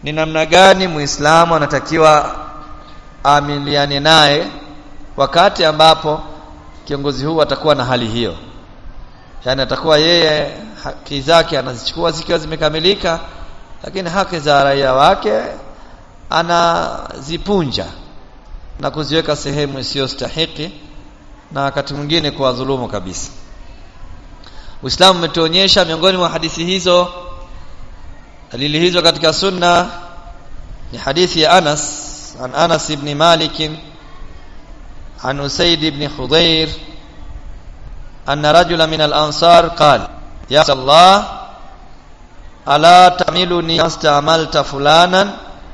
ni namna gani muislamu anatakiwa amiliane naye wakati ambapo kiongozi huu atakuwa na hali hiyo yani atakuwa yeye haki zake anazichukua zikiwa zimekamilika lakini haki za raia wake anazipunja na kuziweka sehemu isiyostahiki na wakati mwingine kuwadhulumu kabisa Uislamu umetuonyesha miongoni mwa hadithi hizo dalili hizo katika sunna ni hadithi ya Anas an Anas ibn Malik عن أسيد بن خضير أن رجلا من الأنصار قال يا رسول الله ألا تعملني ما استعملت فلانا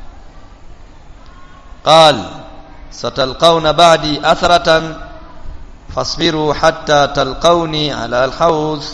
قال ستلقون بعدي أثرة فاصبروا حتى تلقوني على الحوض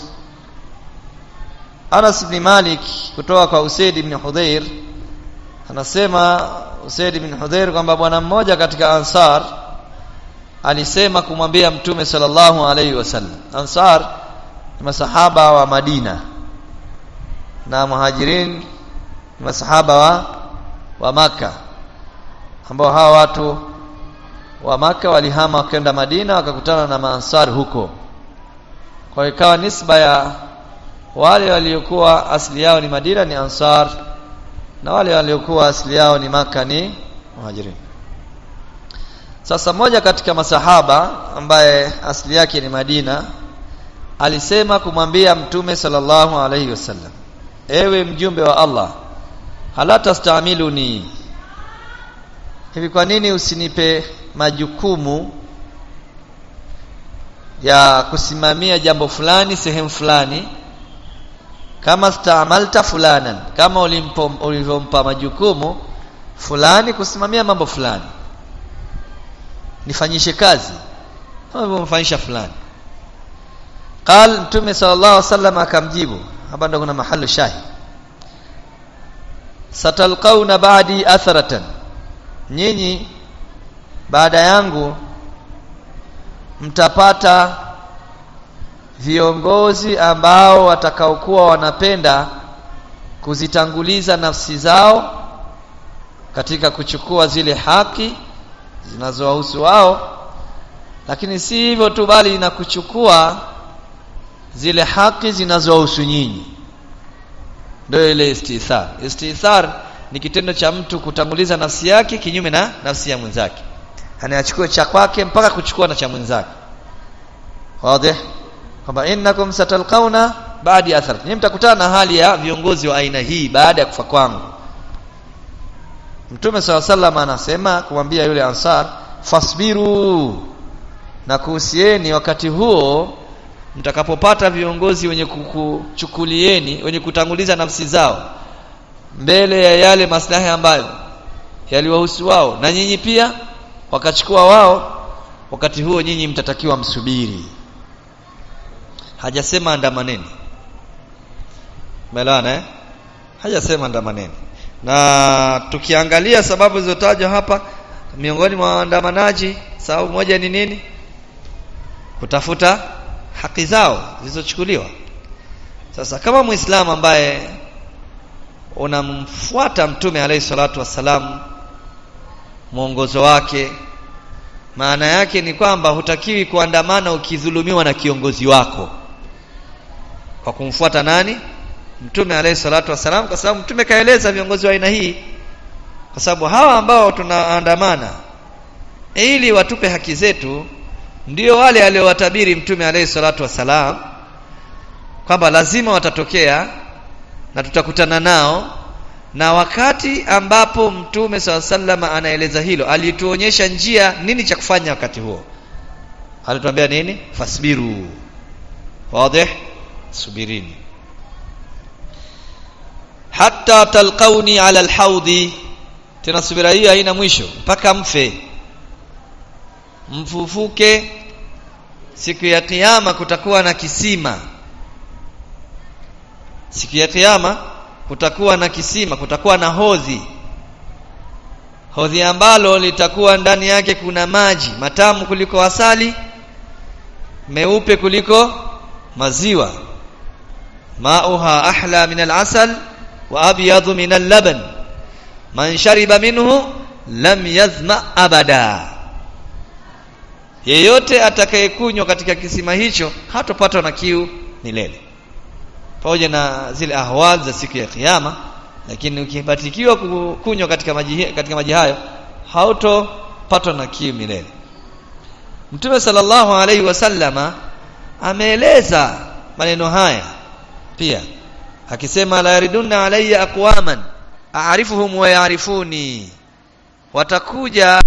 Anas ibn Malik kutoka kwa Usaid ibn Hudhair anasema Usaid ibn Hudhair kwamba bwana mmoja katika Ansar alisema kumwambia Mtume sallallahu alaihi wasallam Ansar ni masahaba wa Madina na Muhajirin ni masahaba wa wa Maka ambao hawa watu wa Maka walihama wakaenda Madina wakakutana na Maansar huko kwa ikawa nisba ya wale waliokuwa asili yao ni Madina ni Ansar na wale waliokuwa asili yao ni Maka ni Muhajirin sasa mmoja katika masahaba ambaye asili yake ni Madina alisema kumwambia Mtume sallallahu alaihi wasallam ewe mjumbe wa Allah hala tastamiluni hivi kwa nini usinipe majukumu ya kusimamia jambo fulani sehemu fulani kama staamalta fulanan kama ulivyompa majukumu fulani kusimamia mambo fulani nifanyishe kazi kama ulivyomfanyisha fulani qal mtume sallallahu alaihi wasallam akamjibu hapa ndo kuna mahali shahi satalqauna ba'di atharatan nyinyi baada yangu mtapata viongozi ambao watakaokuwa wanapenda kuzitanguliza nafsi zao katika kuchukua zile haki zinazowahusu wao lakini si hivyo tu bali na kuchukua zile haki zinazowahusu nyinyi ndio ile istithar istithar ni kitendo cha mtu kutanguliza nafsi yake kinyume na nafsi ya mwenzake anayachukua cha kwake mpaka kuchukua na cha mwenzake wazi kwamba innakum satalqauna baadi athar ni mtakutana na hali ya viongozi wa aina hii baada ya kufa kwangu Mtume SAW sallam anasema kumwambia yule ansar fasbiru na kuhusieni wakati huo mtakapopata viongozi wenye kukuchukulieni wenye kutanguliza nafsi zao mbele ya yale maslahi ambayo yaliwahusu wao na nyinyi pia wakachukua wao wakati huo nyinyi mtatakiwa msubiri hajasema andamaneni umeelewana eh hajasema andamaneni na tukiangalia sababu zilizotajwa hapa miongoni mwa waandamanaji sababu moja ni nini kutafuta haki zao zilizochukuliwa sasa kama muislamu ambaye unamfuata mtume alayhi salatu wassalam mwongozo wake maana yake ni kwamba hutakiwi kuandamana ukidhulumiwa na kiongozi wako kwa kumfuata nani mtume alayhi salatu wassalam kwa sababu mtume kaeleza viongozi wa aina hii kwa sababu hawa ambao tunaandamana ili watupe haki zetu ndio wale aliowatabiri mtume alayhi salatu wassalam kwamba lazima watatokea na tutakutana nao na wakati ambapo mtume swalla sallama anaeleza hilo alituonyesha njia nini cha kufanya wakati huo alituambia nini fasbiru wazi subirini hatta talqauni ala alhaudi tena subira hii haina mwisho mpaka mfe mfufuke siku ya kiyama kutakuwa na kisima siku ya kiyama kutakuwa na kisima kutakuwa na hodhi hodhi ambalo litakuwa ndani yake kuna maji matamu kuliko asali meupe kuliko maziwa mauha ahla min al-asal wa abyadu min al-laban man shariba minhu lam yazma abada yeyote atakayekunywa katika kisima hicho hatopatwa na kiu milele pamoja na zile ahwal za siku ya kiyama lakini ukibatikiwa kunywa katika maji katika maji hayo hautopatwa na kiu milele Mtume sallallahu alaihi wasallama ameeleza maneno haya pia akisema la yaridunna alayya aqwaman a'rifuhum wa ya'rifuni watakuja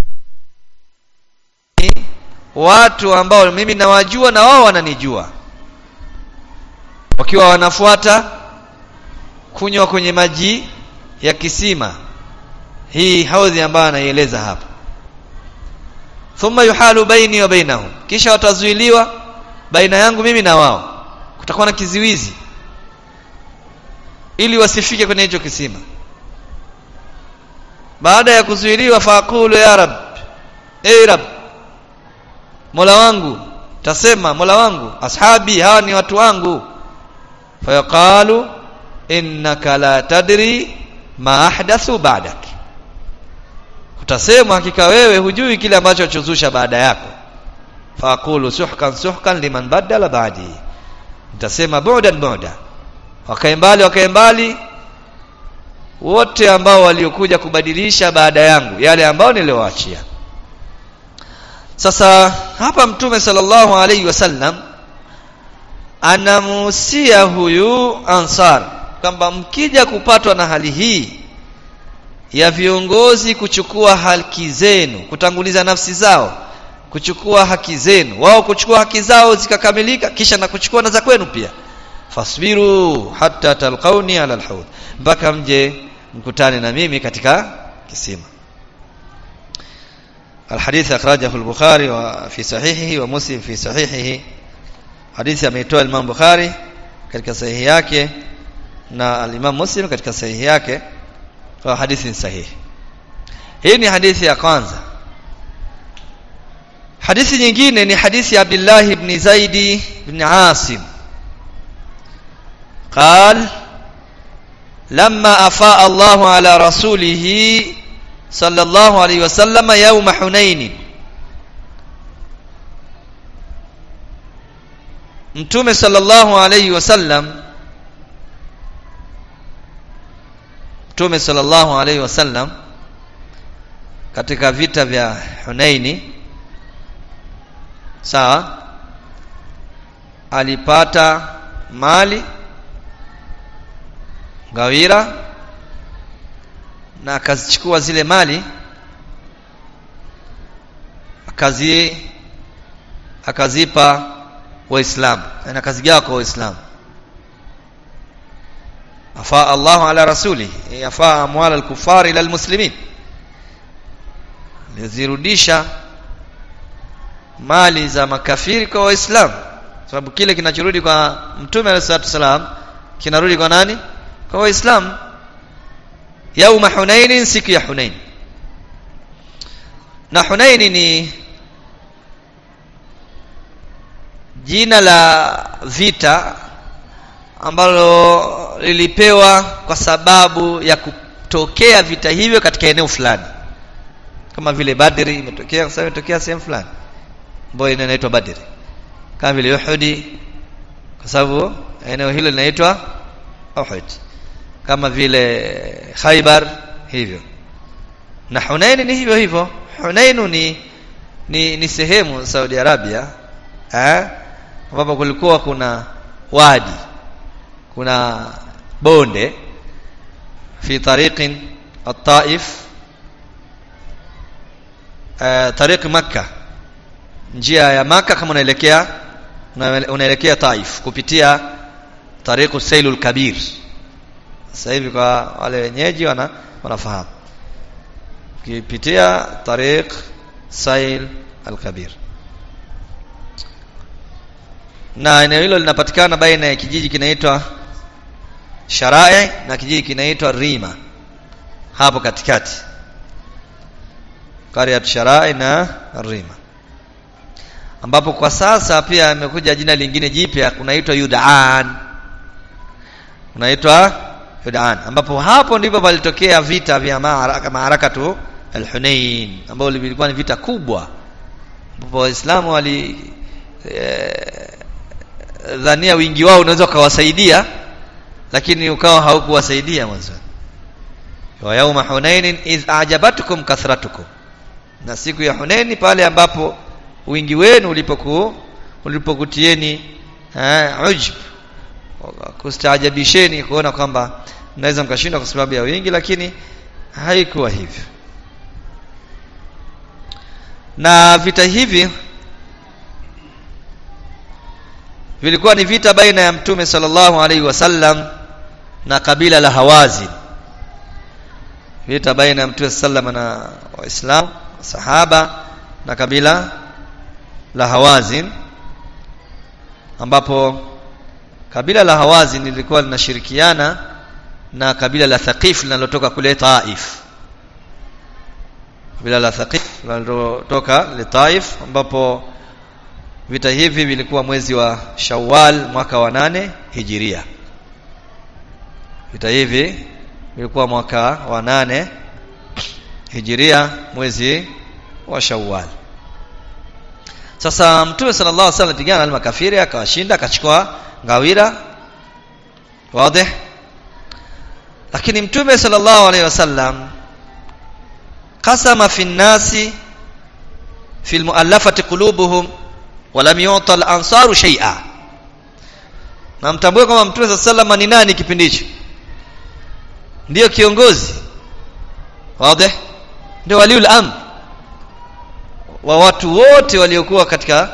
watu ambao mimi nawajua na wao wananijua wakiwa wanafuata kunywa kwenye maji ya kisima hii haudhi ambayo anaieleza hapa thumma yuhalu baini wa bainahum kisha watazuiliwa baina yangu mimi na wao kutakuwa na kiziwizi ili wasifike kwenye hicho kisima baada ya kuzuiliwa faqulu ya rab ey rab mola wangu tasema mola wangu ashabi hawa ni watu wangu fayaqalu innaka la tadri ma ahdathu ba'dak utasema hakika wewe hujui kile ambacho chozusha baada yako faqulu suhkan suhkan liman badala ba'di nitasema bu'dan bu'da wakae mbali wakae mbali wote ambao waliokuja kubadilisha baada yangu yale ambao niliowaachia sasa hapa mtume sallallahu alaihi wasallam anamuhusia huyu ansar kwamba mkija kupatwa na hali hii ya viongozi kuchukua haki zenu kutanguliza nafsi zao kuchukua haki zenu wao kuchukua haki zao zikakamilika kisha na kuchukua na za kwenu pia fasbiru hatta talqauni ala alhawd mpaka mje mkutane na mimi katika kisima الحديث أخرجه البخاري وفي صحيحه ومسلم في صحيحه حديث ameitoa Imam Bukhari katika sahihi yake na al-Imam Muslim katika sahihi yake kwa hadithi sahihi hii ni hadithi ya kwanza hadithi nyingine ni hadithi ya Abdullah ibn Zaidi ibn Asim قال لما أفاء الله على رسوله صلى الله عليه وسلم يوم حنين mtume sallallahu alayhi wasallam mtume sallallahu alayhi wasallam katika vita vya Hunaini sawa alipata mali gawira na akazichukua zile mali akazi akazipa waislamu na akazigawa kwa waislamu afa Allahu ala rasuli afa amwal al-kuffar ila al-muslimin lizirudisha mali za makafiri kwa waislamu sababu kile kinachorudi kwa mtume alayhi wasallam kinarudi kwa nani kwa waislamu yauma hunain siku ya hunain na hunain ni jina la vita ambalo lilipewa kwa sababu ya kutokea vita hivyo katika eneo fulani kama vile Badri imetokea sasa imetokea sehemu fulani ambayo inaitwa Badri kama vile Uhud kwa sababu eneo hilo linaitwa Uhud kama vile Khaybar hivyo na Hunain ni hivyo hivyo Hunain ni ni, ni sehemu Saudi Arabia eh ambapo kulikuwa kuna wadi kuna bonde fi tariqin at-Taif eh tariq Makkah njia ya Makkah kama unaelekea unaelekea Taif kupitia tariqu Sailul Kabir sasa hivi kwa wale wenyeji wana wanafahamu ukipitia tariq Sail al-Kabir na eneo hilo linapatikana baina ya kijiji kinaitwa Sharai na kijiji kinaitwa Rima hapo katikati Qaryat Sharai na Rima ambapo kwa sasa pia imekuja jina lingine jipya kunaitwa Yudaan unaitwa Yudan ambapo hapo ndipo palitokea vita vya maaraka maarakatu al-Hunain ambao vilikuwa ni vita kubwa ambapo waislamu wali e, dhania wingi wao unaweza ukawasaidia lakini ukawa haukuwasaidia mwanzo wa yauma hunain iz ajabatkum kathratukum na siku ya Hunaini pale ambapo wingi wenu ulipoku ulipokutieni ujb kustaajabisheni kuona kwamba mnaweza mkashindwa kwa sababu ya wingi lakini haikuwa hivyo na vita hivi vilikuwa ni vita baina ya mtume sallallahu alaihi wasallam na kabila la Hawazin vita baina ya mtume sallallahu na waislamu sahaba na kabila la Hawazin ambapo kabila la Hawazin lilikuwa linashirikiana na kabila la Thaqif linalotoka kule Taif kabila la Thaqif linalotoka le Taif ambapo vita hivi vilikuwa mwezi wa Shawwal mwaka wa nane Hijiria vita hivi vilikuwa mwaka wa nane Hijiria mwezi wa Shawwal sasa mtume sallallahu alaihi wasallam pigana na makafiri akawashinda akachukua ngawira wazi lakini mtume sallallahu alaihi wasallam qasama fi nnasi fi almuallafati qulubuhum wa lam yu'ta al-ansaru shay'a na mtambue kwamba mtume sallallahu alaihi wasallam ni nani kipindi hicho ndiyo kiongozi wazi ndio waliul amr wa watu wote waliokuwa katika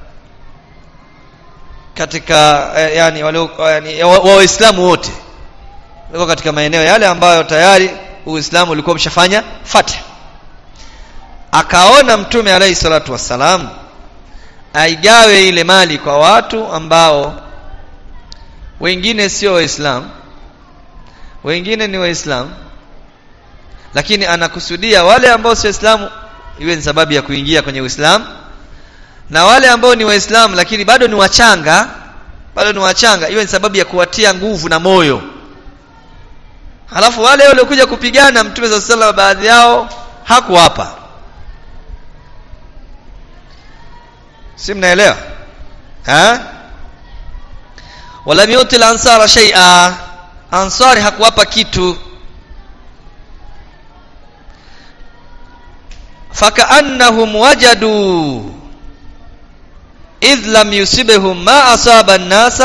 katika eh, yani walio yani wa waislamu wote walikuwa katika maeneo yale ambayo tayari uislamu ulikuwa umeshafanya fatih akaona mtume alayhi salatu wassalam aigawe ile mali kwa watu ambao wengine sio waislamu wengine ni waislamu lakini anakusudia wale ambao sio waislamu iwe ni sababu ya kuingia kwenye Uislamu na wale ambao ni waislamu lakini bado ni wachanga bado ni wachanga iwe ni sababu ya kuwatia nguvu na moyo halafu wale waliokuja kupigana mtume za sala baadhi yao hakuwapa si mnaelewa eh wala yuti ansara shay'a ansari hakuwapa kitu فكأنهم وجدوا إذ لم يصبهم ما أصاب الناس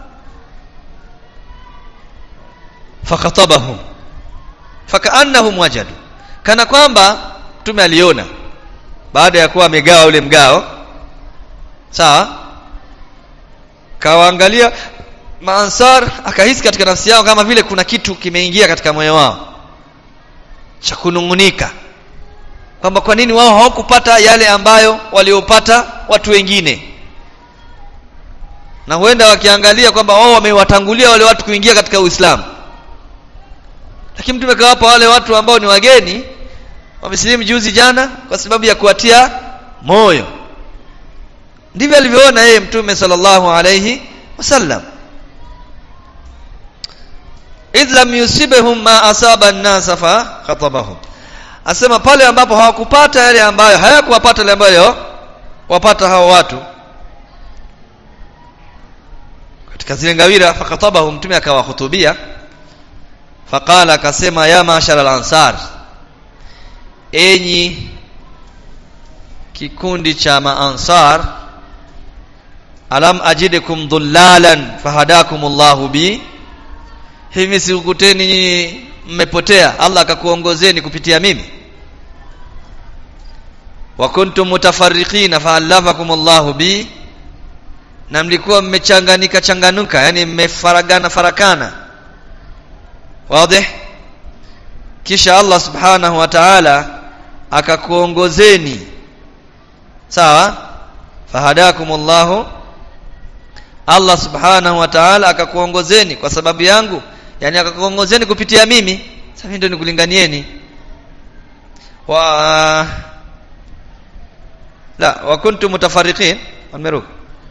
فخطبهم فكأنهم وجدوا kana kwamba mtume aliona baada ya kuwa amegawa ule mgao sawa kawaangalia maansar akahisi katika nafsi yao kama vile kuna kitu kimeingia katika moyo wao cha kunungunika kwamba kwa nini wao hawakupata yale ambayo waliopata watu wengine na huenda wakiangalia kwamba wao wamewatangulia wale watu kuingia katika Uislamu lakini mtume kawapa wale watu ambao ni wageni wamesilimu juzi jana kwa sababu ya kuwatia moyo ndivyo alivyoona yeye mtume sallallahu alayhi wasallam idh lam yusibhum ma asaba an-nas fa khatabahum asema pale ambapo hawakupata yale ambayo hayakuwapata yale ambayo wapata hao watu katika zile ngawira fakatabahu mtume akawahutubia faqala akasema ya mashara al-ansar enyi kikundi cha maansar alam ajidukum dhullalan fahadakumullahu bi hivi sikukuteni nyinyi mmepotea Allah akakuongozeni kupitia mimi wa kuntum mutafarriqina fa'alafakum Allah bi na mlikuwa mmechanganika changanuka yani mmefaragana farakana wazi kisha Allah subhanahu wa ta'ala akakuongozeni sawa fahadakum Allah Allah subhanahu wa ta'ala akakuongozeni kwa sababu yangu yani akakuongozeni kupitia mimi sasa mimi ndio nikulinganieni wa la wa kuntum mutafarriqin ameruka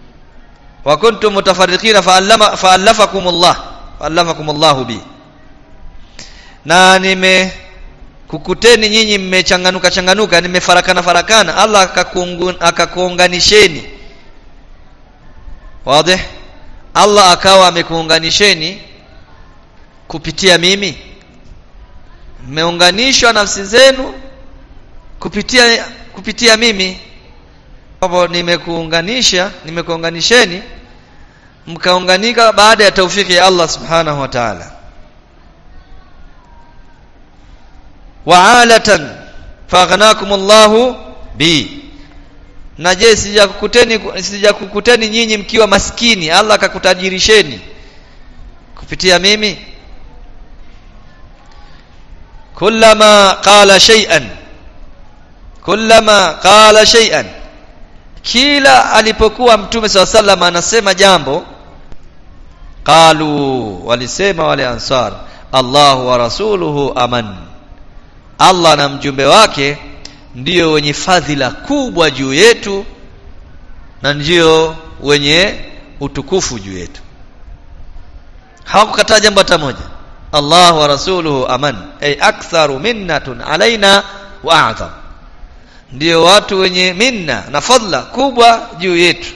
wa kuntum mutafarriqin fa'allama fa'allafakum Allah fa'allafakum Allah bi na nime kukuteni nyinyi mmechanganuka changanuka nimefarakana farakana Allah akakuunganisheni wazi Allah akawa amekuunganisheni kupitia mimi mmeunganishwa nafsi zenu kupitia kupitia mimi hapo nimekuunganisha nimekuunganisheni mkaunganika baada ya taufiki ya Allah subhanahu wa ta'ala wa'alatan faghnakum Allahu bi na je sijakukuteni sijakukuteni nyinyi mkiwa maskini Allah akakutajirisheni kupitia mimi kullama qala shay'an kullama qala shay'an kila alipokuwa mtume swalla sallam anasema jambo qalu walisema wale ansar Allah wa rasuluhu aman Allah na mjumbe wake ndio wenye fadhila kubwa juu yetu na ndio wenye utukufu juu yetu hawakukataa jambo hata moja Allah wa rasuluhu aman ay aktharu minnatun alaina wa a'zam ndio watu wenye minna na fadla kubwa juu yetu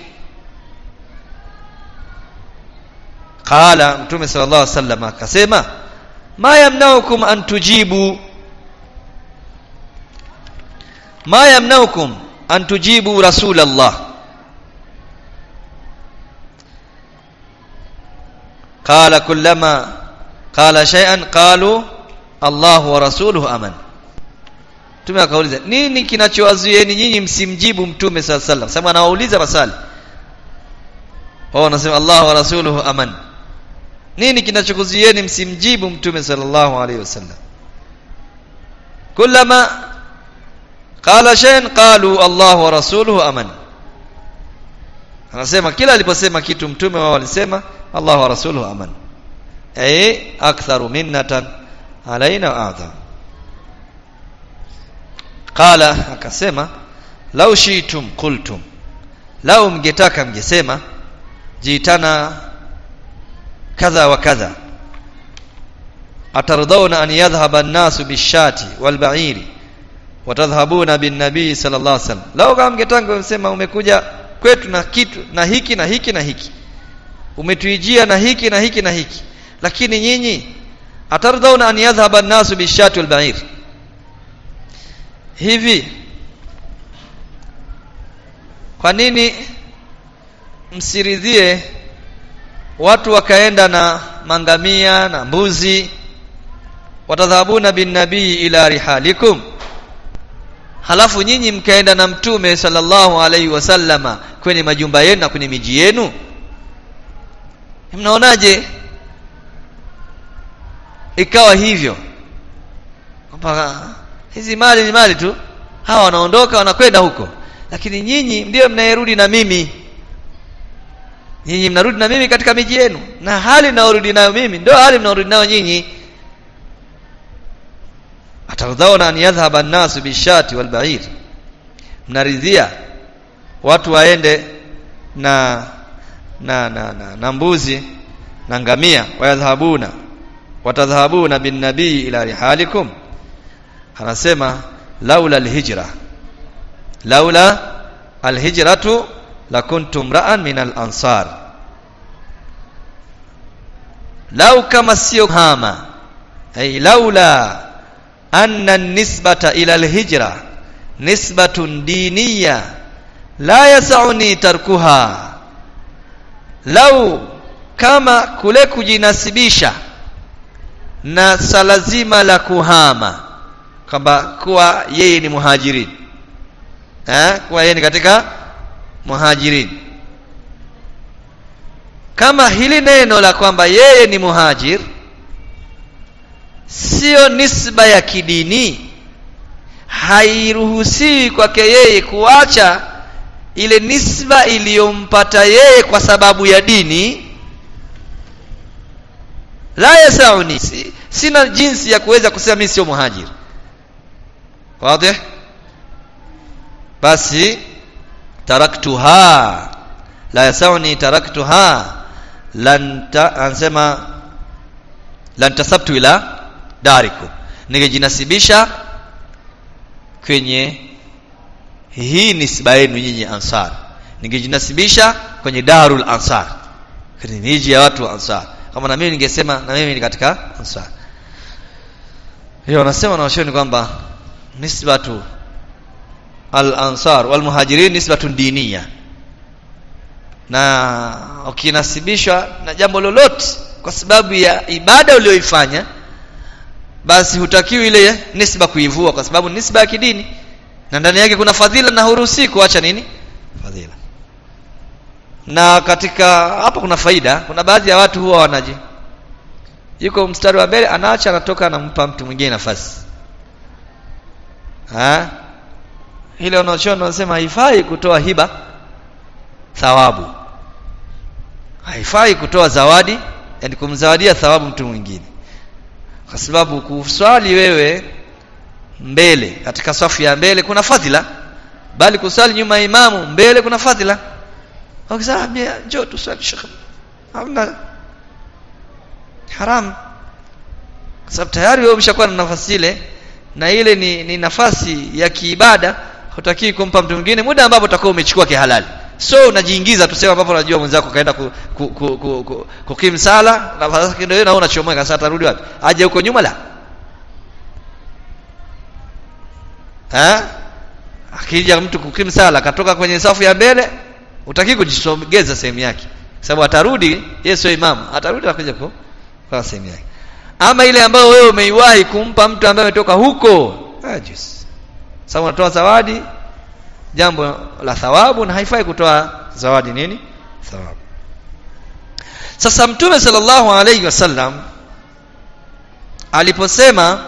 qala mtume sallallahu alaihi wasallam akasema ma yamnaukum an tujibu ma yamnaukum an tujibu rasulallah qala kullama qala shay'an qalu Allah wa rasuluhu aman Mtume akauliza nini kinachowazuieni nyinyi msimjibu mtume sallallahu alaihi wasallam sababu anawauliza maswali wao wanasema Allah wa rasuluhu aman nini kinachokuzuieni msimjibu mtume sallallahu alaihi wasallam kullama qala shay'an qalu Allah wa rasuluhu aman anasema kila aliposema kitu mtume wao walisema Allah wa rasuluhu aman ay aktharu minnatan alaina wa a'zam qala akasema lau shitum qultum lau mngetaka mngesema jitana kadha wa kadha atardawna an yadhhaba an-nasu bishati walba'iri watadhhabuna bin nabii sallallahu alaihi wasallam lau kama mngetaka msema umekuja kwetu na kitu na hiki na hiki na hiki umetuijia na hiki na hiki na hiki lakini nyinyi atardawna an yadhhaba an-nasu bishati walba'iri hivi kwa nini msiridhie watu wakaenda na mangamia na mbuzi watadhabuna bin nabii ila rihalikum halafu nyinyi mkaenda na mtume sallallahu alaihi wasallama kwenye majumba yenu na kwenye miji yenu mnaonaje ikawa hivyo kwamba hizi mali ni mali tu hawa wanaondoka wanakwenda huko lakini nyinyi ndio mnayerudi na mimi nyinyi mnarudi na mimi katika miji yenu na hali mnaorudi nayo mimi ndio hali mnaorudi nayo nyinyi atardhauna an yadhhaba an-nasu bishati wal ba'ir mnaridhia watu waende na na na, na, na mbuzi na ngamia wayadhhabuna watadhhabuna bin nabii ila rihalikum anasema laula alhijra laula alhijratu lakuntum ra'an min al-ansar lau kama sio hama ay laula anna nisbata ila alhijra nisbatun diniya la yasauni tarkuha lau kama kule kujinasibisha na sala zima la kuhama kwamba kuwa yeye ni muhajirin eh kuwa yeye ni katika muhajirin kama hili neno la kwamba yeye ni muhajir sio nisba ya kidini hairuhusiwi kwake yeye kuacha ile nisba iliyompata yeye kwa sababu ya dini la yasauni si, sina jinsi ya kuweza kusema mimi sio muhajir wazi basi taraktuha la yasauni taraktuha lan anasema lan tasabtu ila darikum ningejinasibisha kwenye hii nisba yenu nyinyi ansar ningejinasibisha kwenye darul ansar kwenye miji ya watu wa ansar kama na mimi ningesema na mimi ni katika ansar hiyo wanasema na washoni kwamba nisbatu al ansar wal muhajirin nisbatun diniya na ukinasibishwa na jambo lolote kwa sababu ya ibada uliyoifanya basi hutakiwi ile nisba kuivua kwa sababu nisba ya kidini na ndani yake kuna fadhila na huruhusi kuacha nini fadhila na katika hapa kuna faida kuna baadhi ya watu huwa wanaje yuko mstari wa mbele anaacha anatoka anampa mtu mwingine nafasi ha ile wanaochona wanasema haifai kutoa hiba thawabu haifai kutoa zawadi yani kumzawadia thawabu mtu mwingine kwa sababu kuswali wewe mbele katika safu ya mbele kuna fadhila bali kuswali nyuma ya imamu mbele kuna fadhila wakisema njoo tuswali shekhe hamna haram kwa sababu tayari wewe umeshakuwa na nafasi ile na ile ni, ni nafasi ya kiibada hutaki kumpa mtu mwingine muda ambapo utakuwa umechukua kihalali so unajiingiza tuseme ambapo unajua mwenzako kaenda ku, ku, ku, ku, ku, kukim sala nafasi yake ndio na unachomoka sasa atarudi wapi aje huko nyuma la ha akija mtu kukim sala katoka kwenye safu ya mbele utaki kujisogeza sehemu yake sababu atarudi yeye sio imamu atarudi akuja kwa kwa sehemu yake ama ile ambayo wewe umeiwahi kumpa mtu ambaye ametoka huko ajis sababu unatoa zawadi jambo la thawabu na haifai kutoa zawadi nini thawabu sasa mtume sallallahu alayhi wasallam aliposema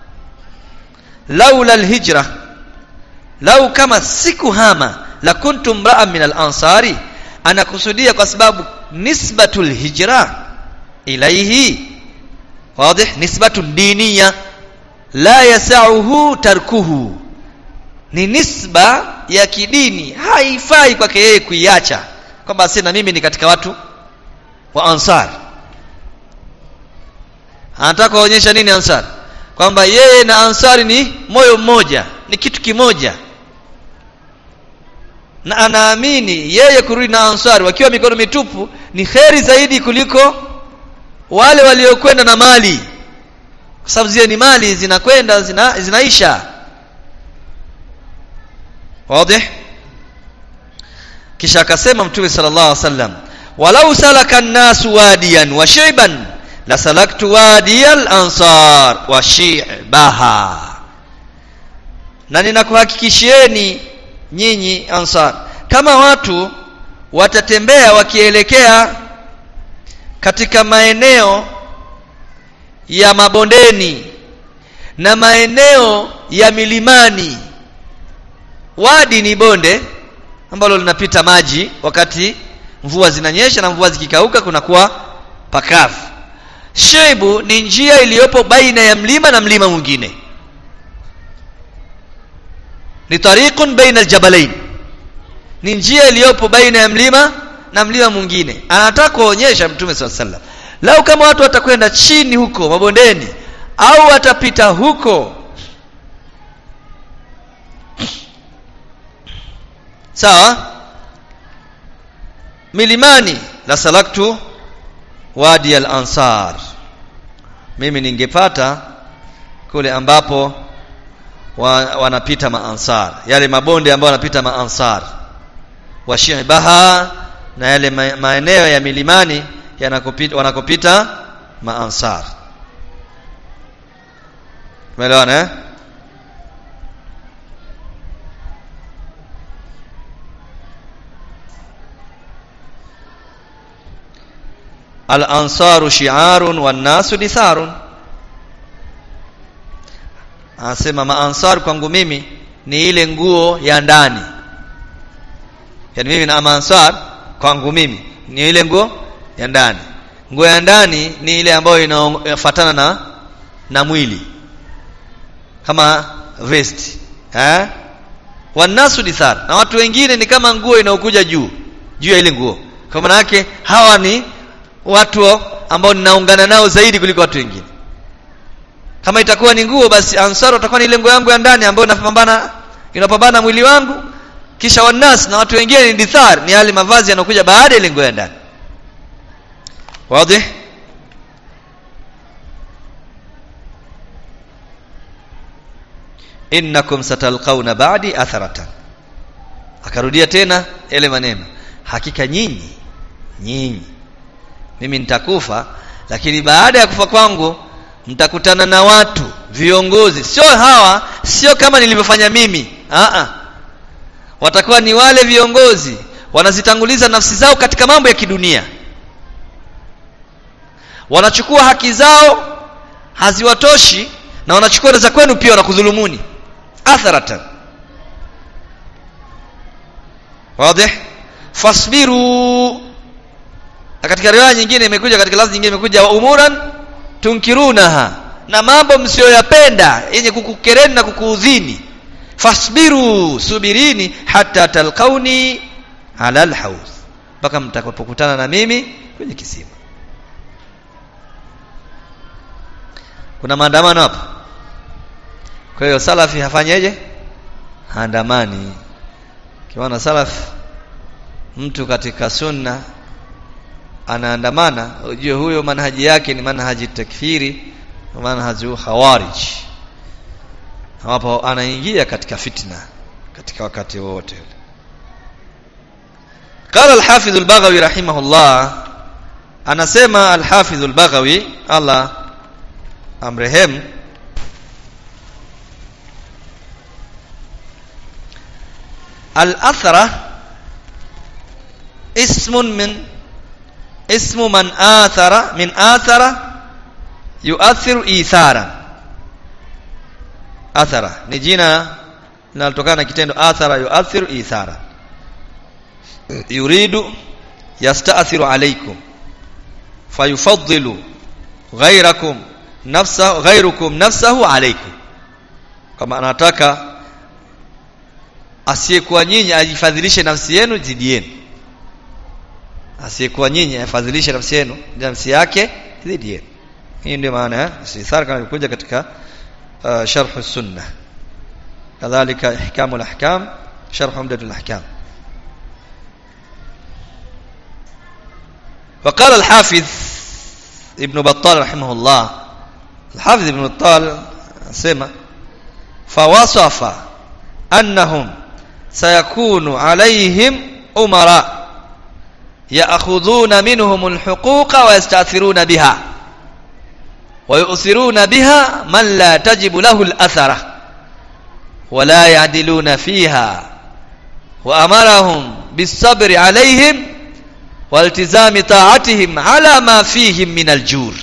laula alhijra lau kama sikuhama la kuntum mra'an min al-ansari anakusudia kwa sababu nisbatul hijra ilaihi واضح نسبة دينية لا يسعه tarkuhu ni nisba ya kidini haifai kwake yeye kuiacha kwamba sina mimi ni katika watu wa ansar anataka kuonyesha nini ansar kwamba yeye na ansari ni moyo mmoja ni kitu kimoja na anaamini yeye kurudi na ansari wakiwa mikono mitupu ni kheri zaidi kuliko wale waliokwenda na mali kwa sababu zile ni mali zinakwenda zina, zinaisha wazi kisha akasema mtume sallallahu alaihi wasallam walau salaka an-nasu wadiyan wa shi'ban la salaktu wadiyal ansar wa shi'baha na ninakuhakikishieni nyinyi ansar kama watu watatembea wakielekea katika maeneo ya mabondeni na maeneo ya milimani wadi ni bonde ambalo linapita maji wakati mvua zinanyesha na mvua zikikauka kunakuwa pakavu sheibu ni njia iliyopo baina ya mlima na mlima mwingine ni tariqun baina aljabalain ni njia iliyopo baina ya mlima na mlima mwingine anataka kuonyesha mtume swalla sallam lau kama watu watakwenda chini huko mabondeni au watapita huko sawa milimani la salaktu wadi al-ansar mimi ningepata kule ambapo wa, wanapita maansar yale mabonde ambayo wanapita maansar washibaha na yale maeneo ya milimani yanakopita wanakopita maansar umeelewana eh al-ansaru shi'arun wan-nasu ditharun anasema maansar kwangu mimi ni ile nguo ya ndani yani mimi na maansar kwangu mimi ni ile nguo ya ndani nguo ya ndani ni ile ambayo inafuatana na na mwili kama vest eh wanasu dithar na watu wengine ni kama nguo inaokuja juu juu ya ile nguo kwa maana yake hawa ni watu ambao ninaungana nao zaidi kuliko watu wengine kama itakuwa ni nguo basi ansar utakuwa ni ile nguo yangu ya ndani ambayo inapambana inapambana mwili wangu kisha wanas na watu wengine ni dithar ni yale mavazi yanayokuja baada ya ile nguo ya ndani wazi innakum satalqauna ba'di atharatan akarudia tena yale maneno hakika nyinyi nyinyi mimi nitakufa lakini baada ya kufa kwangu mtakutana na watu viongozi sio hawa sio kama nilivyofanya mimi a watakuwa ni wale viongozi wanazitanguliza nafsi zao katika mambo ya kidunia wanachukua haki zao haziwatoshi na wanachukua za kwenu pia wanakudhulumuni atharatan wazi fasbiru na katika riwaya nyingine imekuja katika lafzi nyingine imekuja wa umuran tunkirunaha na mambo msiyoyapenda yenye kukukereni na kukuudhini fasbiru subirini hata talqauni ala alhawz mpaka mtakapokutana na mimi kwenye kisima kuna maandamano hapa kwa hiyo salafi hafanyeje haandamani kiwana salaf mtu katika sunna anaandamana ujue huyo manhaji yake ni manhaji takfiri manhaji khawarij hapo anaingia katika fitna katika wakati wote قال الحافظ البغوي رحمه الله anasema الحافظ البغوي Allah amrehemu الأثرة اسم من اسم من آثر من آثر يؤثر إيثارا أثر ni jina linalotokana na kitendo athara yuathiru ithara yuridu yastathiru alaykum fayufaddilu ghayrakum nafsa ghayrukum nafsahu alaykum kama anataka asiyekuwa nyinyi ajifadhilishe nafsi yenu dhidi yenu asiyekuwa nyinyi afadhilishe nafsi yenu nafsi yake dhidi yenu hii ndio maana ya istithar kama ilikuja katika uh, sharh sunna kadhalika ihkamul ahkam sharh umdatul ahkam وقال الحافظ ابن بطال رحمه الله الحافظ ابن بطال سمع فوصف أنهم سيكون عليهم أمراء يأخذون منهم الحقوق ويستأثرون بها ويؤثرون بها من لا تجب له الأثرة ولا يعدلون فيها وأمرهم بالصبر عليهم والتزام طاعتهم على ما فيهم من الجور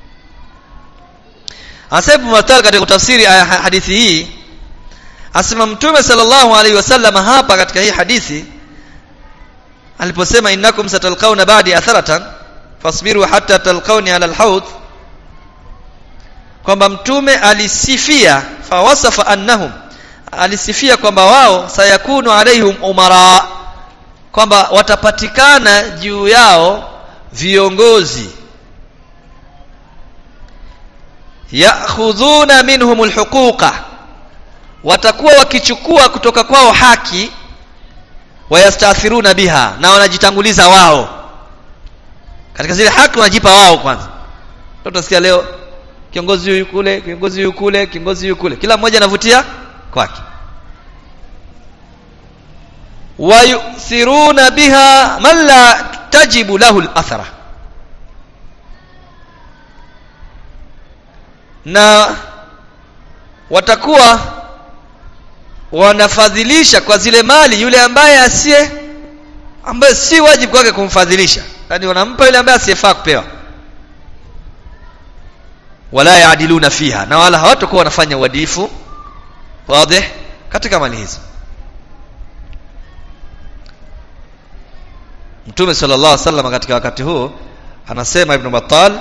Asebu Matal katika tafsiri aya hadithi hii asema Mtume sallallahu alaihi wasallam hapa katika hii hadithi aliposema innakum satalqauna ba'di atharatan fasbiru hatta talqauni ala alhawd kwamba mtume alisifia fawasafa annahum alisifia kwamba wao sayakunu alaihim umara kwamba watapatikana juu yao viongozi ya'khudhuna minhum alhuquqa watakuwa wakichukua kutoka kwao haki wayastathiruna biha na wanajitanguliza wao katika zile haki wanajipa wao kwanza tutasikia leo kiongozi huyu kule kiongozi huyu kule kiongozi huyu kule kila mmoja anavutia kwake wayusiruna biha man la tajibu lahu al-athara na watakuwa wanafadhilisha kwa zile mali yule ambaye asiye ambaye si wajibu kwake kumfadhilisha yani wanampa yule ambaye asiyefaa kupewa wala yaadiluna fiha na wala hawatakuwa wanafanya uadilifu wazi katika mali hizo Mtume sallallahu alaihi wasallam katika wakati huo anasema Ibn Battal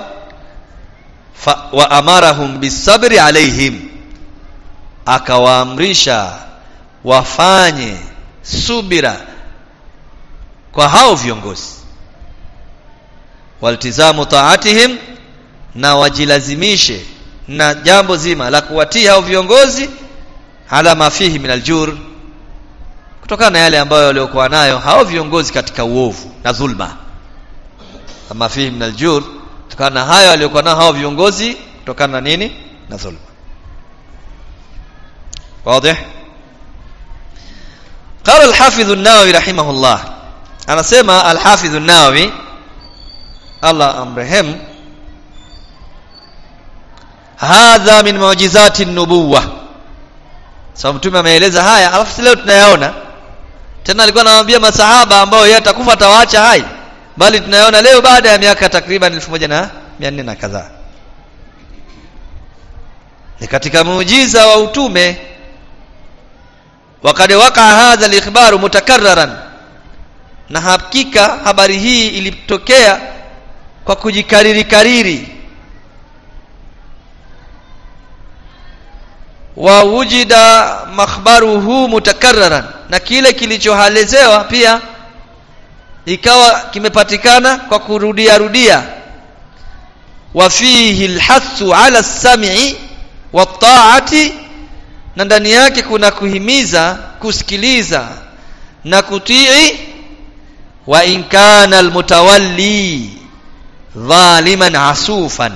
wa amarahum bisabri alaihim akawaamrisha wafanye subira kwa hao viongozi waltizamu taatihim na wajilazimishe na jambo zima la kuwatii hao viongozi ala mafihi min aljur kutokana na yale ambayo waliokuwa nayo hao viongozi katika uovu na dhulma kama fihi min aljur kutokana na hayo waliokuwa nayo hao viongozi kutokana na nini na dhulma واضح قال الحافظ النووي رحمه الله أنا سمع الحافظ النووي الله أمرهم hadha min mu'jizati nubuwa sababu mtume ameeleza haya alafu leo tunayaona tena alikuwa anawaambia masahaba ambao yeye atakufa atawaacha hai bali tunayaona leo baada ya miaka takriban 1400 na kadhaa ni katika muujiza wa utume wakad waka hadha al-ikhbaru mutakarraran na hakika habari hii ilitokea kwa kujikariri kariri wa wujida makhbaruhu mutakarraran na kile kilichohalezewa pia ikawa kimepatikana kwa kurudia rudia wa fihi alhathu ala sam'i wa ta'ati na ndani yake kuna kuhimiza kusikiliza na kutii wa in kana almutawalli dhaliman asufan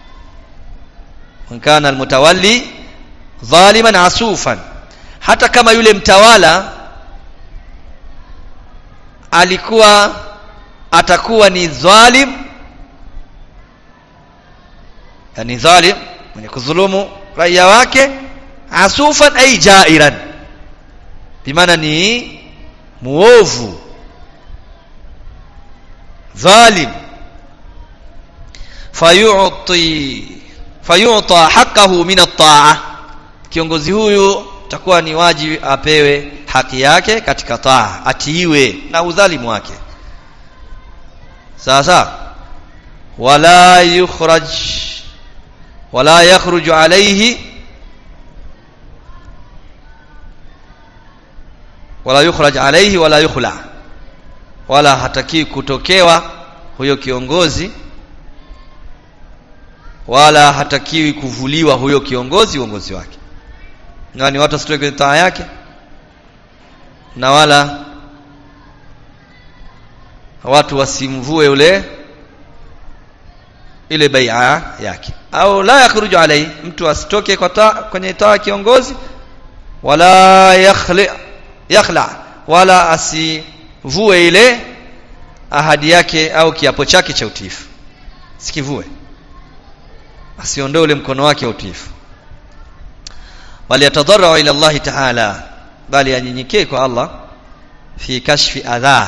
in kana almutawalli dhaliman asufan hata kama yule mtawala alikuwa atakuwa ni dhalim yani dhalim mwenye kudhulumu raia wake asufan ay jairan bimaana ni muovu dhalim fayu'ti fayu'ta haqqahu min at-ta'ah kiongozi huyu takuwa ni wajibu apewe haki yake katika taa atiiwe na udhalimu wake sasa wala yukhraj wala yakhruju alayhi wala yukhraj alayhi wala yukhla wala hataki kutokewa huyo kiongozi wala hatakiwi kuvuliwa huyo kiongozi uongozi wake na ni watu wasitoke kwenye taa yake na wala watu wasimvue yule ile bai'a yake au la yakhruju alai mtu asitoke kwa taa kwenye taa kiongozi wala yakhli yakhla wala asivue ile ahadi yake au kiapo chake cha utiifu sikivue asiondoe ule mkono wake wa utiifu bali yatadarra ila Allah ta'ala bali anyenyekee kwa Allah fi kashfi adha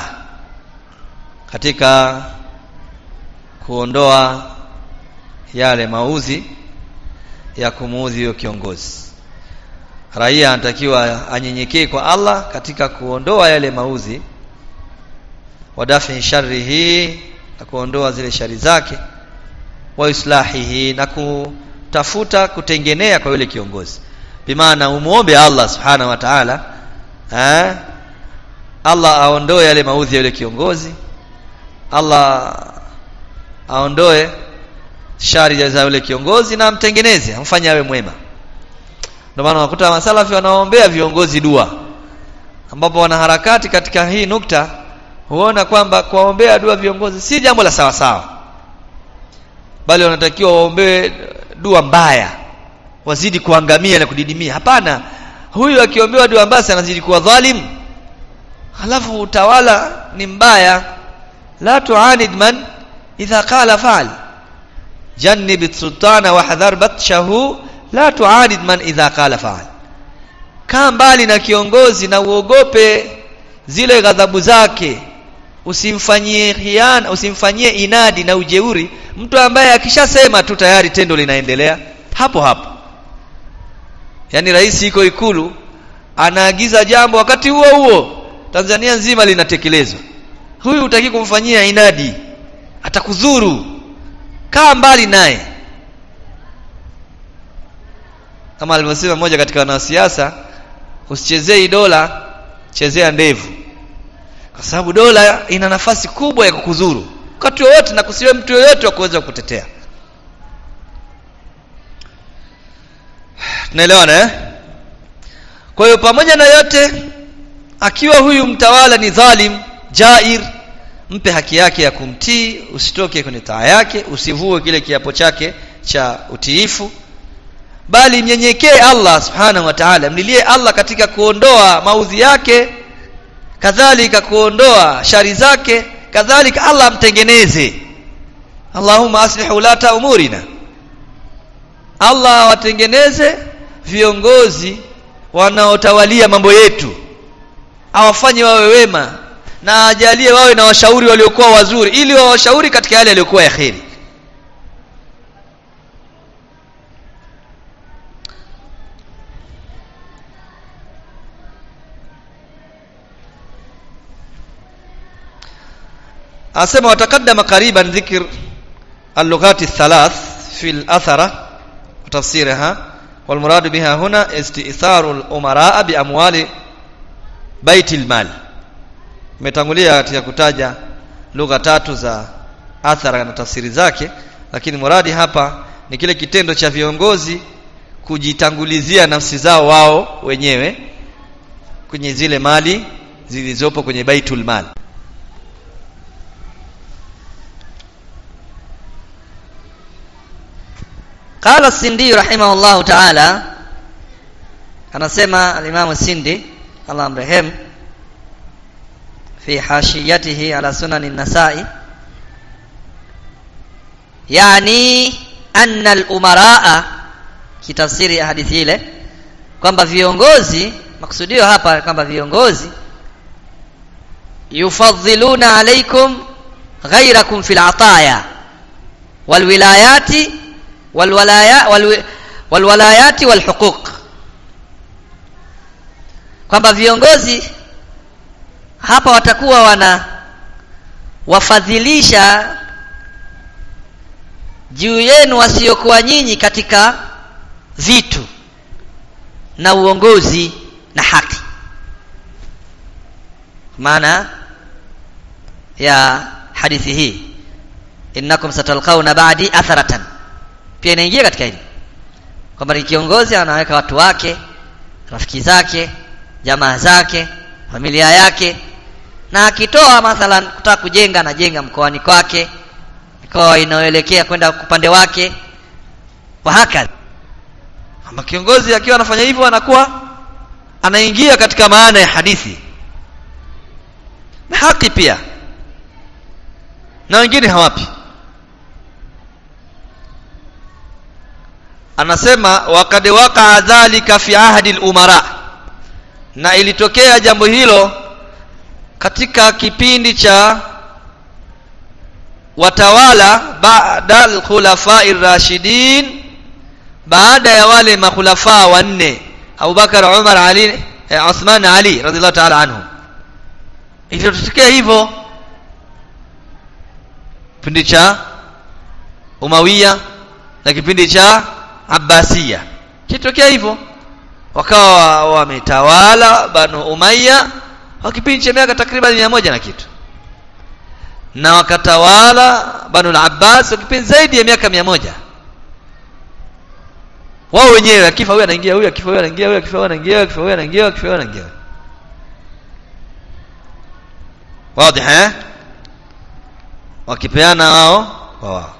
katika kuondoa yale mauzi ya kumuudhi huyo kiongozi raia anatakiwa anyenyekee kwa Allah katika kuondoa yale mauzi wadafi sharrihi na kuondoa zile shari zake wa islahihi na kutafuta kutengenea kwa yule kiongozi bimaana umuombe Allah subhanahu wa ta'ala eh Allah aondoe yale maudhi ya yule kiongozi Allah aondoe shari za yule kiongozi na amtengeneze amfanye awe mwema ndio maana unakuta masalafi wanaombea viongozi dua ambapo wanaharakati katika hii nukta huona kwamba kuwaombea dua viongozi si jambo la sawa sawa bali wanatakiwa waombee dua mbaya wazidi kuangamia na kudidimia hapana huyu akiombewa dua mbaya anazidi kuwa dhalim halafu utawala ni mbaya la tuanid man idha qala fa'al jannib sultana wa hadhar batshahu la tuanid man idha qala fa'al kaa mbali na kiongozi na uogope zile ghadhabu zake usimfanyie khiana usimfanyie inadi na ujeuri mtu ambaye akishasema tu tayari tendo linaendelea hapo hapo yani rais iko ikulu anaagiza jambo wakati huo huo Tanzania nzima linatekelezwa huyu utaki kumfanyia inadi atakudhuru kaa mbali naye kama alivyosema mmoja katika wanasiasa usichezee dola chezea ndevu kwa sababu dola ina nafasi kubwa ya kukudhuru wakati wowote na kusiwe mtu yoyote wa kuweza kukutetea tunaelewana eh kwa hiyo pamoja na yote akiwa huyu mtawala ni dhalim jair mpe haki yake ya kumtii usitoke kwenye taa yake usivue kile kiapo chake cha utiifu bali mnyenyekee Allah subhanahu wa ta'ala mlilie Allah katika kuondoa maudhi yake kadhalika kuondoa shari zake kadhalika Allah amtengeneze Allahumma aslih ulata umurina Allah watengeneze viongozi wanaotawalia mambo yetu awafanye wawe wema na ajalie wawe na washauri waliokuwa wazuri ili wawashauri katika yale yaliyokuwa ya kheri asema watakaddama qariban dhikr اللغات الثلاث في الأثرة وتفسيرها والمراد بها هنا استئثار الأمراء بأموال بيت المال umetangulia katika kutaja lugha tatu za athara na tafsiri zake lakini muradi hapa ni kile kitendo cha viongozi kujitangulizia nafsi zao wao wenyewe kwenye zile mali zilizopo kwenye baitul mal قال السندي رحمه الله تعالى anasema al-Imam Sindi Allah amrehem fi hashiyatihi ala sunan an-Nasa'i yani anna al-umaraa kitafsiri ya hadithi ile kwamba viongozi maksudio hapa kwamba viongozi yufadhiluna alaikum ghairakum fil ataya wal wilayati wal walaya wal walwalayati walhuquq kwamba viongozi hapa watakuwa wana wafadhilisha juu yenu wasiokuwa nyinyi katika vitu na uongozi na haki maana ya hadithi hii innakum satalqauna ba'di atharatan pia inaingia katika hili kwamba ni kiongozi anaweka watu wake rafiki zake jamaa zake familia yake na akitoa mathalan kutaka kujenga anajenga mkoani kwake mikoa inayoelekea kwenda upande wake wa hakadha kwamba kiongozi akiwa anafanya hivyo anakuwa anaingia katika maana ya hadithi na haki pia na wengine hawapi anasema wakad waqaa dhalika fi ahdi al-umara na ilitokea jambo hilo katika kipindi cha watawala baada al-khulafa'i rashidin baada ya wale makhulafa wanne Abubakar Umar Ali eh, Uthman Ali radhiallahu ta'ala anhu ilitokea hivyo kipindi cha Umawiya na kipindi cha Abbasiya kitokea hivyo wakawa wametawala Banu Umayya kwa kipindi cha miaka takriban mia moja na kitu na wakatawala Banu al-Abbas kwa kipindi zaidi ya miaka mia moja wao wenyewe akifa huyu anaingia huyu akifa huyu anaingia huyu akifa huyu anaingia huyu akifa huyu anaingia akifa huyu anaingia wazi eh wakipeana wao kwa wao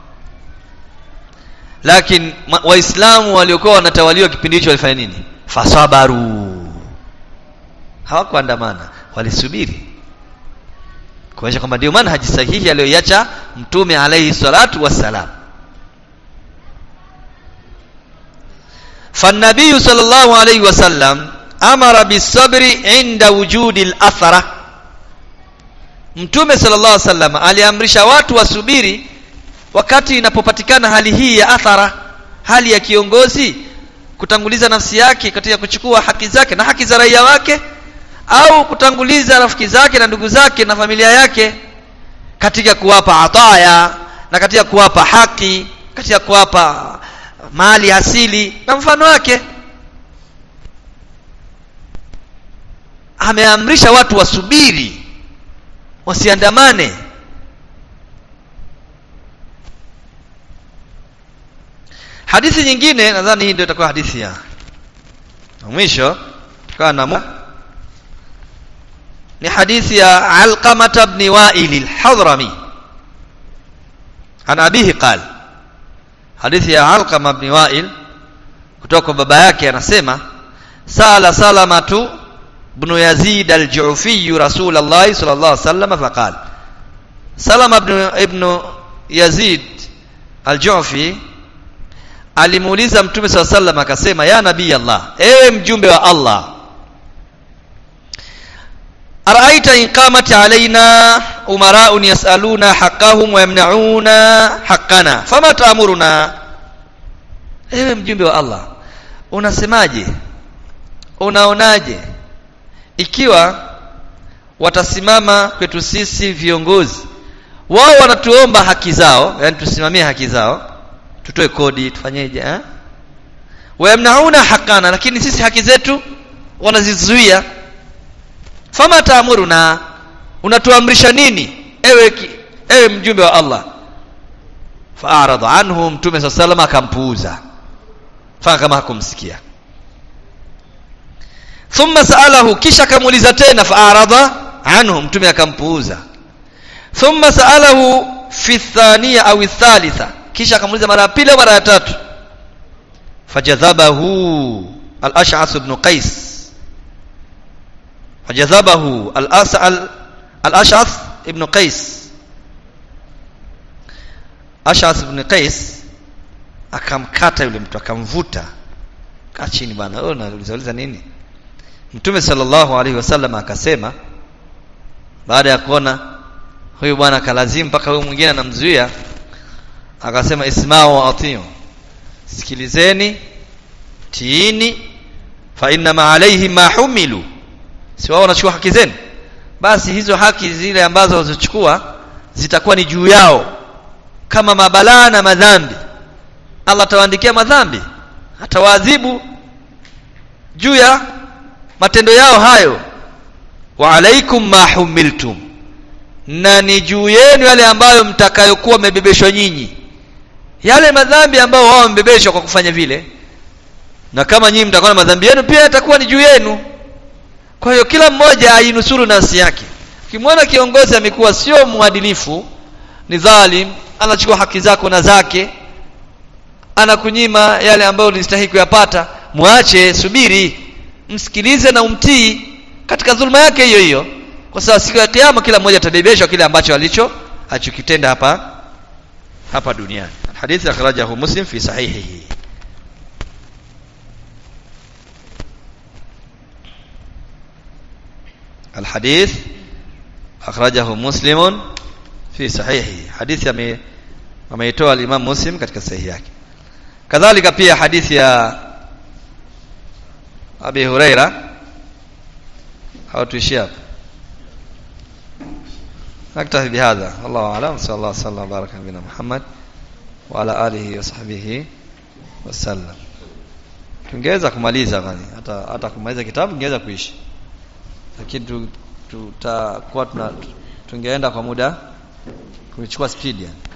lakini waislamu waliokuwa wanatawaliwa kipindi hicho walifanya nini fasabaru hawakuandamana walisubiri kuonyesha kwamba ndio manhaji sahihi aliyoiacha mtume alayhi salatu wassalam فالنبي صلى الله عليه وسلم أمر بالصبر عند وجود الأثرة mtume sallallahu alaihi wasallam aliamrisha watu wasubiri wakati inapopatikana hali hii ya athara hali ya kiongozi kutanguliza nafsi yake katika kuchukua haki zake na haki za raia wake au kutanguliza rafiki zake na ndugu zake na familia yake katika kuwapa ataya na katika kuwapa haki katika kuwapa mali asili na mfano wake ameamrisha watu wasubiri wasiandamane hadithi nyingine nadhani hii ndio itakuwa hadithi ya mwisho tukawa na ni hadithi ya Alqamah ibn Wa'il al-Hadrami an abihi qala hadithi ya Alqamah ibn Wa'il kutoka kwa baba yake anasema sala salamatu ibn Yazid al-Ju'fi Rasulullah sallallahu alaihi wasallam faqala Salama ibn, ibn Yazid al-Ju'fi alimuuliza Mtume SAW sallam akasema ya nabii Allah ewe mjumbe wa Allah araita in qamat alaina umara'un yas'aluna haqqahum wa yamna'una haqqana fama ta'muruna ewe mjumbe wa Allah unasemaje unaonaje ikiwa watasimama kwetu sisi viongozi wao wanatuomba haki zao yani tusimamie haki zao tutoe kodi tufanyeje eh wayamnauna hakana lakini sisi haki zetu wanazizuia fama taamuruna unatuamrisha nini ewe ki, ewe mjumbe wa Allah fa'arada anhu mtume sallallahu akampuuza fanya kama hakumsikia thumma sa'alahu kisha akamuuliza tena fa'arada anhu mtume akampuuza thumma sa'alahu fi thaniya au thalitha kisha akamuuliza mara ya pili au mara ya tatu fajadhabahu al-ash'ath ibn qais fajadhabahu al-as'al al-ash'ath ibn qais ash'ath ibn qais akamkata yule mtu akamvuta kaa chini bwana wewe unauliza uliza nini mtume sallallahu alaihi wasallam akasema baada ya kuona huyu bwana kalazimu mpaka huyu mwingine anamzuia akasema isma'u wa atiu sikilizeni tiini fa inna ma alayhi ma humilu si wao wanachukua haki zenu basi hizo haki zile ambazo wazichukua zitakuwa ni juu yao kama mabalaa na madhambi Allah atawaandikia madhambi atawaadhibu juu ya matendo yao hayo wa alaikum ma humiltum na ni juu yenu yale ambayo mtakayokuwa mmebebeshwa nyinyi yale madhambi ambayo wao wamebebeshwa kwa kufanya vile na kama nyinyi mtakuwa na madhambi yenu pia yatakuwa ni juu yenu kwa hiyo kila mmoja ainusuru nafsi yake ukimwona kiongozi amekuwa sio mwadilifu ni dhalim anachukua haki zako na zake anakunyima yale ambayo ulistahili kuyapata mwache subiri msikilize na umtii katika dhulma yake hiyo hiyo kwa sababu siku ya kiyama kila mmoja atabebeshwa kile ambacho alicho achokitenda hapa hapa duniani hadithi akhrajahu muslim fi sahihihi الحديث أخرجه مسلم في صحيحه حديث ameitoa al-Imam Muslim katika sahihi yake kadhalika pia hadithi ya Abi Huraira hawatuishia hapa نكتفي بهذا والله أعلم صلى الله وسلم وبارك على نبينا محمد وعلى آله وصحبه وسلم tungeweza kumaliza bali hata hata kumaliza kitabu tungeweza kuishi lakini tutakuwa tuna tungeenda kwa muda kuchukua speed yani